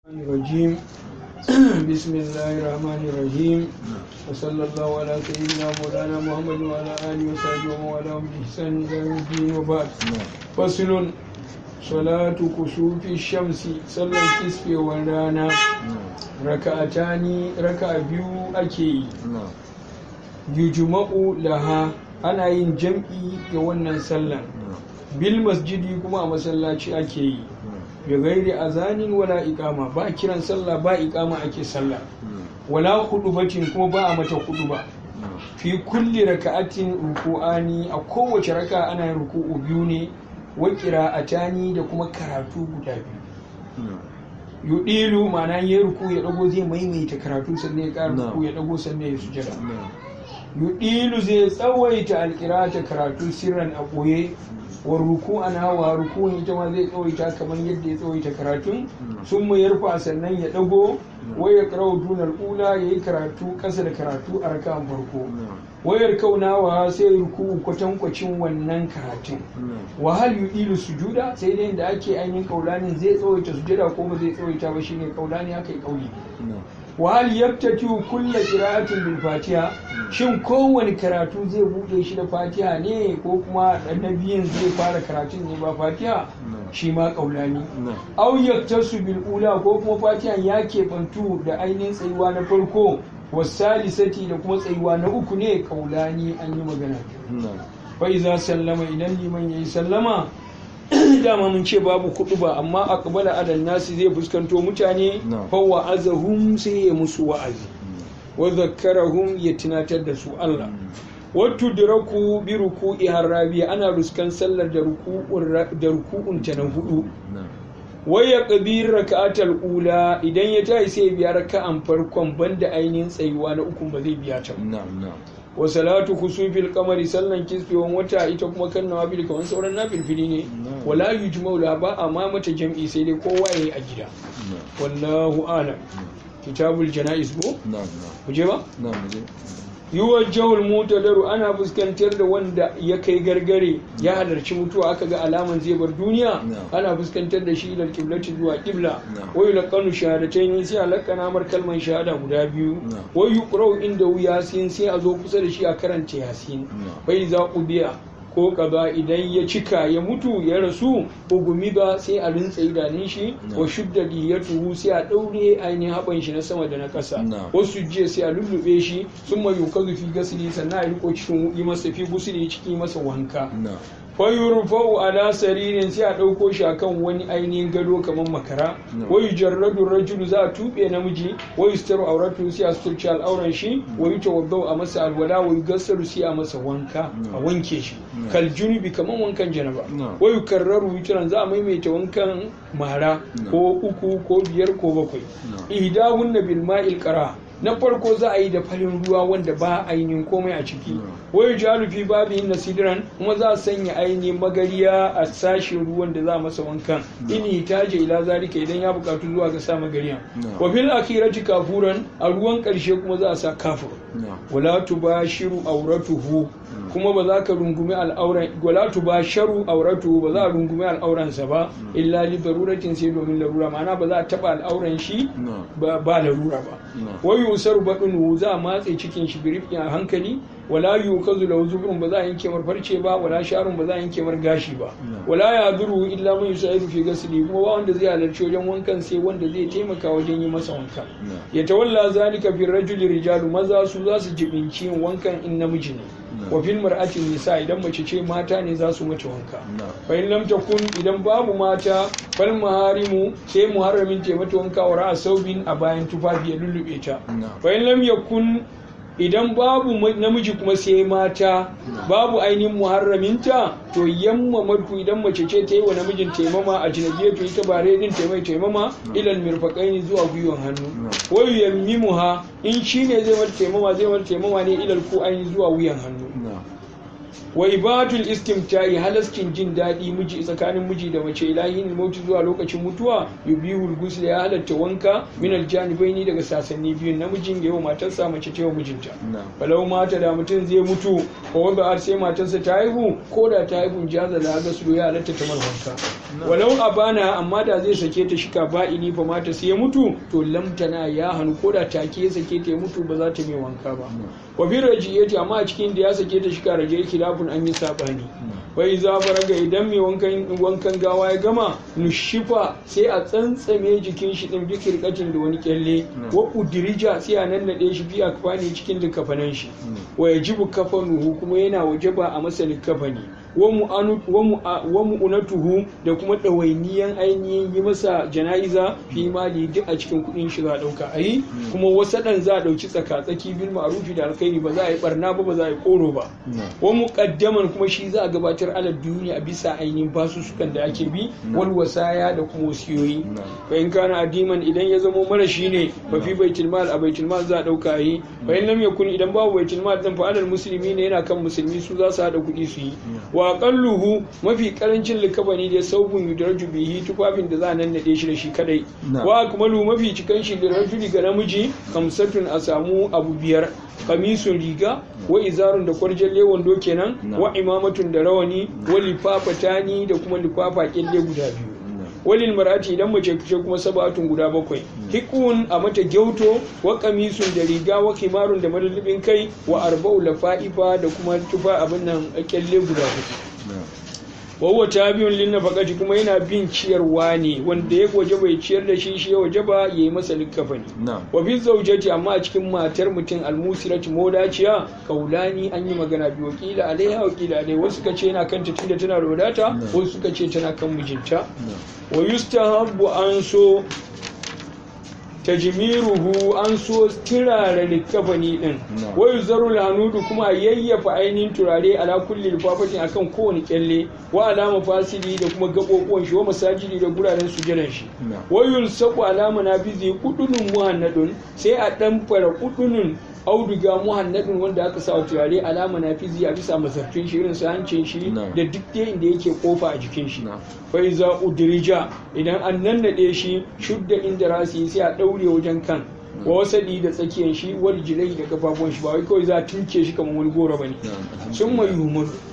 الرجيم بسم الله الرحمن الرحيم وصلى الله على سيدنا مولانا محمد وعلى اله وصحبه ومن والاه باحسان الى يوم الدين وبعد فصل صلاة كسوف الشمس صلى الكسف والرانا ركعتان ركع بيو أكي يجمع لها أنا yin jam'i ga wannan sallan bil masjidi kuma a masallaci ake yi bi gairi azanin wala iqama ba kiran sallah ba iqama ake sallah wala hudubatin kuma ba a mata huduba fi kulli raka'atin ruku'ani a kowace raka ana yin ruku'u biyu ne wa qira'atani da kuma karatu guda biyu yudilu ma'ana ya ruku ya dago zai maimaita karatu sannan ya ƙara ruku ya dago sannan ya sujada yudilu zai tsawaita alƙirata karatu sirran a ɓoye wa ruku an hawa rukun ita ma zai tsawaita kamar yadda ya tsawaita karatun sun mu yarfa sannan ya dago wai ya karau tunar ula ya yi karatu ƙasa da karatu a rakan farko wayar kaunawa sai ruku kwatankwacin wannan karatun wahal yudilu sujuda sai dai da ake ainihin kaulanin zai tsawaita sujada ko ba zai tsawaita ba shine kaulani aka yi kauli wahal yabtatu kulla qira'atin bil fatiha shin kowane karatu zai bude shi da fatiha ne ko kuma annabiyin zai fara karatun ne ba fatiha shi ma kaulani aw yaktasu bil ula ko kuma fatiha ya keɓantu da ainihin tsayuwa na farko wasalisati da kuma tsayuwa na uku ne kaulani an yi magana fa iza sallama idan liman yayi sallama dama mun ce babu kudu ba amma aqbala adal nasi zai fuskanto mutane fa wa'azahum sai ya musu wa'azi wa zakkarahum ya tunatar da su Allah wattu diraku bi ruku'i harabi ana ruskan sallar da ruku'un da ruku'un ta na hudu waya kabir raka'atal ula idan ya tayi sai biya raka'an farkon banda ainihin tsayuwa na ukun ba zai biya ta wa salatu khusufil qamari sallan kisfewan wata ita kuma kan nawafil kawan sauran nafilfili ne wala yujma'u la ba amma mata jam'i sai dai kowa yayi a gida wallahu a'lam kitabul janaiz ko mu je ba yuwajjahul mutadaru ana fuskantar da wanda ya kai gargare ya halarci mutuwa aka ga alaman zai bar duniya ana fuskantar da shi ila kiblati zuwa kibla wa yulqanu shahadatayn sai alaqana mar kalman shahada guda biyu wa yuqra'u inda yasin sai a zo kusa da shi a karanta yasin fa iza ubiya ko kaza idan ya cika ya mutu ya rasu ugumi ba sai a rintsa idanun shi wa shudda tuhu sai a daure ainihin haban shi na sama da na ƙasa wasu jiya sai a lullube shi sun mai yukazu fi gasili sannan a riko cikin yi masa fi gusuli cikin masa wanka fayurfa'u ala saririn sai a ɗauko shi akan wani ainihin gado kamar makara wai jarradu rajulu za a tuɓe namiji wai staru auratu sai a suturci al'auran shi wai tawaddau a masa alwala wai gassaru sai a masa wanka a wanke shi kal junubi kamar wankan janaba wai karraru witran za a maimaita wankan mara ko uku ko biyar ko bakwai ihdahunna bil ma'il qara na farko za a yi da farin ruwa wanda ba ainihin komai a ciki wai jalu fi babihin nasidiran kuma za a sanya ainihin magariya a sashin ruwan da za a masa wankan in taje ila zalika idan ya bukatu zuwa ga sa magariya wa fil akhirati kafuran a ruwan karshe kuma za a sa kafur wala tubashiru auratuhu kuma ba za ka rungumi al'auran wala tubasharu auratuhu ba za a rungumi al'auransa ba illa li daruratin sai domin larura ma'ana ba za a taba al'auran shi ba larura ba wai yusar baɗin za a matse cikin shi birifin a hankali wala yukazu lahu zubrun ba za a yanke mar farce ba wala sharun ba za a yanke mar gashi ba wala ya duru illa man yusaidu fi gasli kuma ba wanda zai halarci wajen wankan sai wanda zai taimaka wajen yi masa wanka ya tawalla zalika fi rajuli rijalu maza su za su jibinci yin wankan in namiji ne wa fil mar'atin nisa idan mace ce mata ne za su mace wanka fa in lam takun idan babu mata fal maharimu sai muharramin ta mata wanka wa ra'a saubin a bayan tufafi ya lullube ta fa in lam yakun idan babu namiji kuma sai mata babu ainihin muharraminta to yamma madu idan mace ce ta yi wa namijin taimama a jinabiyatu ita bare din taimai taimama ilal mirfaqaini zuwa gwiwan hannu wayu yammimuha in shine zai mata taimama zai mata taimama ne ilal ku ainihin zuwa wuyan hannu wa ibatul istimta'i halaskin jin daɗi miji tsakanin miji da mace ilahin mauti zuwa lokacin mutuwa yubihul ghusl ya halatta wanka min aljanibaini daga sasanni biyun namijin ya wa matarsa mace ce wa mijinta falau mata da mutum zai mutu ko wanda sai matarsa ta haihu ko da ta haihu jaza da ga su ya halatta ta wanka walau abana amma da zai sake ta shika ba'ini fa mata sai ya mutu to lamtana ya hannu ko da take sake ta ya mutu ba za ta mai wanka ba wa bi rajiyati amma a cikin da ya sake ta shika raje khilafun an yi sabani wai za faraga idan mai wankan wankan gawa ya gama nushifa sai a tsantsame jikin shi din bikir katin da wani kyalle wa udirija sai a nannade shi biya kafani cikin likafanan shi wa yajibu kafanuhu kuma yana wajaba a masa likafani wa mu'unatuhu da kuma ɗawainiyan ainihin yi masa jana'iza fi mali duk a cikin kuɗin shi za a ɗauka a yi kuma wasu ɗan za a ɗauki tsaka-tsaki bil ma'rufi da alkhairi ba za a yi barna ba ba za a yi koro ba wa muqaddaman kuma shi za a gabatar ala duniya a bisa ainihin basussukan da ake bi wal wasaya da kuma wasiyoyi fa in kana adiman idan ya zamo mara shi ne fa fi baitul mal a baitul mal za a ɗauka a yi fa in lam yakun idan babu baitul mal dan fa alal musulmi ne yana kan musulmi su za su haɗa kuɗi su yi wa aqalluhu mafi karancin likabani da saubun yudraju bihi tufafin da za a nannade shi da shi kadai wa akmalu mafi cikan shi da rajuli ga namiji kamsatun a samu abu biyar kamisun riga wa izarun da kwarjalle wando kenan wa imamatun da rawani wa lifafatani da kuma lifafa kyalle guda biyu walil marati idan mace ce kuma sabatun guda bakwai hikun a mata gyauto wa kamisun da riga wa kimarun da madallibin kai wa arba'u lafa'ifa da kuma tufa abin nan kyalle guda hudu wawa ta biyun linna fakati kuma yana bin ciyarwa ne wanda ya waje bai ciyar da shi shi ya waje ba ya yi masa likkafani wa fi zaujati amma a cikin matar mutum almusirati modaciya kaulani an yi magana biyu wakila alaiha wakila alai wasu suka ce yana kanta tunda tana da wadata wasu suka ce tana kan mijinta wa yustahabbu an so tajmiruhu an so turare likafani din wai zarul hanudu kuma yayyafa ainihin turare ala kulli lifafatin akan kowane kyalle wa alama fasili da kuma gabobuwan shi wa masajidi da guraren sujadan shi wayul saku alama nafizi kudunun muhannadun sai a dan fara kudunun auduga muhannadin wanda aka sa turare alama na fizi a bisa masarfin shi irin su hancin shi da duk dai inda yake kofa a jikin shi fa iza udrija idan an nannade shi shudda inda rasi sai a daure wajen kan wa wasali da tsakiyar shi wal jilai da gababuwan shi ba wai kawai za a tunke shi kamar wani goro bane sun mai humur